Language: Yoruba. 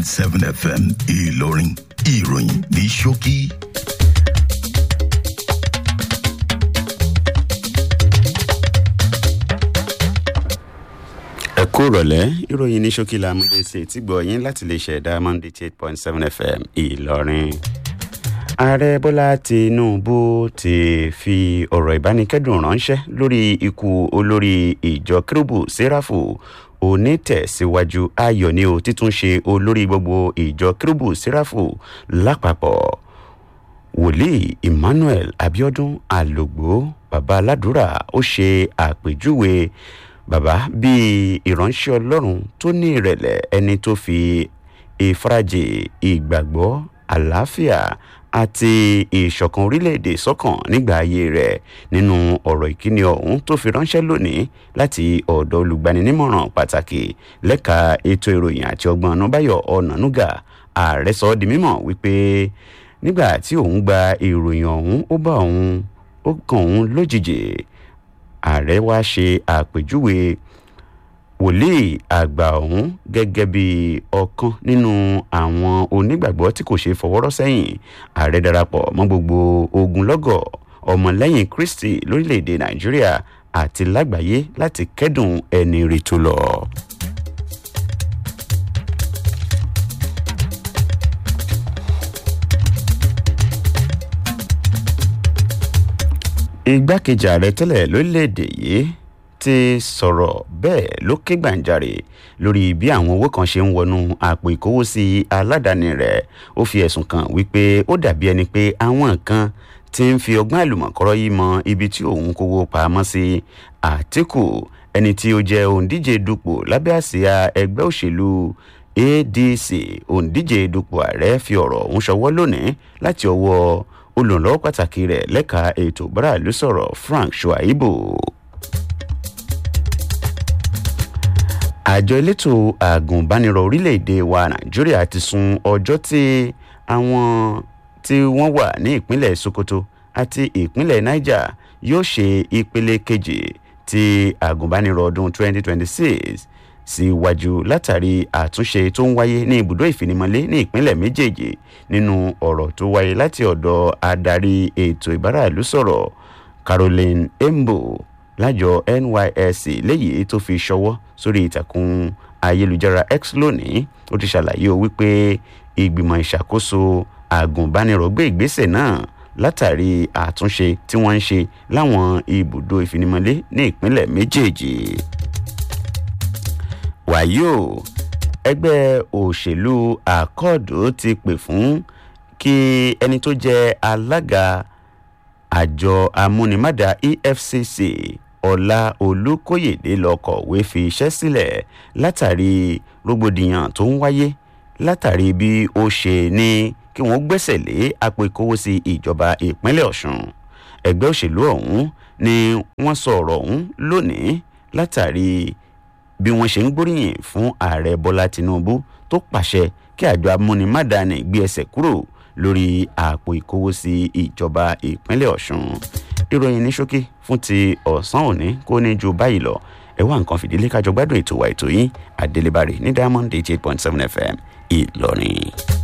seven fm ìlọrin ìròyìn ní ṣókí. ẹ kú rọ̀lẹ́ ìròyìn ní ṣókí la múdé sí etí gbọ́ yín láti lè ṣẹ̀dá monday eight point seven fm ìlọrin. ààrẹ bọ́lá tinubu ti fi ọ̀rọ̀ ìbánikẹ́dùn ránṣẹ́ lórí ikú olórí ìjọ kérúbù sẹ́ráfù onítẹ̀síwájú ayọ̀ ni ó títún ṣe olórí gbogbo ìjọ kérúbù sẹ́ráfù lápapọ̀ wòlíì emmanuel abiodun alogbo baba aládùúrà ó ṣe àpèjúwe bàbá bíi ìránṣẹ́ ọlọ́run tó ní ìrẹ̀lẹ̀ ẹni tó fi ìfarajì ìgbàgbọ́ àlàáfíà àti ìṣọ̀kan orílẹ̀-èdè sọ́kàn nígbà ayé rẹ̀ nínú ọ̀rọ̀ ìkíni ọ̀hún tó fi ránṣẹ́ lónìí láti ọ̀dọ̀ olùgbaninímọ̀ràn pàtàkì lẹ́ka ètò ìròyìn àti ọgbọ́n ọ̀nàbáyọ̀ ọ̀nànúgà ààrẹ sọ ọ́ di mímọ̀ wípé nígbà tí òun gba ìròyìn ọ̀hún ó bá òun ó kàn òun lójijì ààrẹ wá ṣe àpèjúwe wòlíì àgbà ọ̀hún gẹ́gẹ́ bí ọ̀kan nínú àwọn onígbàgbọ́ tí kò ṣe fọwọ́rọ́ sẹ́yìn ààrẹ darapọ̀ mọ́ gbogbo ogunlọ́gọ̀ ọmọlẹ́yìn kristi lórílẹ̀‐èdè nàìjíríà àti lágbàáyé láti kẹ́dùn ẹni rí tó lọ. igbákejì ààrẹ tẹ́lẹ̀ lórílẹ̀‐èdè yìí ti sọ̀rọ̀ bẹ́ẹ̀ ló ké gbàǹjarè lórí bí àwọn owó kan ṣe ń wọnú àpò ìkówósí aládàáni rẹ̀ ó fi ẹ̀sùn kàn wípé ó dàbí ẹni pé àwọn kan ti ń fi ọgbọ́n àlùmọ̀kọ́rọ́ yìí mọ ibi tí òun kówó pamọ́ sí àtìkù ẹni tí ó jẹ́ òǹdíje dupò lábẹ́ àsíá ẹgbẹ́ òṣèlú adc òǹdíje dupò ààrẹ fi ọ̀rọ̀ ọ̀hún ṣọwọ́ lónìí láti ọwọ́ olùrànlọ́wọ́ pàtàkì rẹ̀ lẹ́ka ètò ìbáràlú sọ̀rọ̀ frank shuaibu. àjọ elétò àgùnbánirọ̀ orílẹ̀-èdè wa nàìjíríà ti sun ọjọ́ tí àwọn tí wọ́n wà ní ìpínlẹ̀ sokoto àti ìpínlẹ̀ niger yóò ṣe ìpele kejì ti àgùnbánirọ̀ ọdún 2026 síwájú látàrí àtúnṣe tó ń wáyé ní ibùdó ìfinimọ̀lé ní ìpínlẹ̀ méjèèjì nínú ọ̀rọ̀ tó wáyé láti ọ̀dọ̀ adarí ètò ìbáràlú sọ̀rọ̀ caroline embo lájọ nysc léyìí tó fi ṣọwọ́ sórí ìtàkùn ayélujára x lónìí ó ti ṣàlàyé o wípé ìgbìmọ̀ ìṣàkóso àgùnbánirọ̀ gbé ìgbésẹ̀ náà látàrí àtúnṣe tí wọ́n ń ṣe láwọn ibùdó ìfinimọ̀lé ní ìpínlẹ̀ méjèèjì wàyí o ẹgbẹ́ òṣèlú àkọọ̀dù ti pè fún kí ẹni tó jẹ́ alága àjọ amúnimádà efcc ọlá olùkóyèdè lọ kọ̀wé fi iṣẹ́ sílẹ̀ látàrí rògbòdìyàn tó ń wáyé látàrí bí ó ṣe ní kí wọ́n gbẹ́sẹ̀ lé àpò ìkówósí ìjọba ìpínlẹ̀ ọ̀sùn ẹgbẹ́ òṣèlú ọ̀hún ni wọ́n sọ ọ̀rọ̀ ọ̀hún lónìí látàrí bí wọ́n ṣe ń gbóríyìn fún ààrẹ bọ́lá tinubu tó pàṣẹ kí àjọ amúnimádàáni gbé ẹsẹ̀ kúrò lórí àpò ìkówósí ìjọba ìpínlẹ̀ ọ̀sùn ìròyìn ní ṣókí fún ti ọ̀sán òní kó ní ju báyìí lọ ẹ wá nǹkan fìdílé kájọ gbádùn ètò wa ètò yín àdélébárè ní diamond eight point seven fm ìlọrin.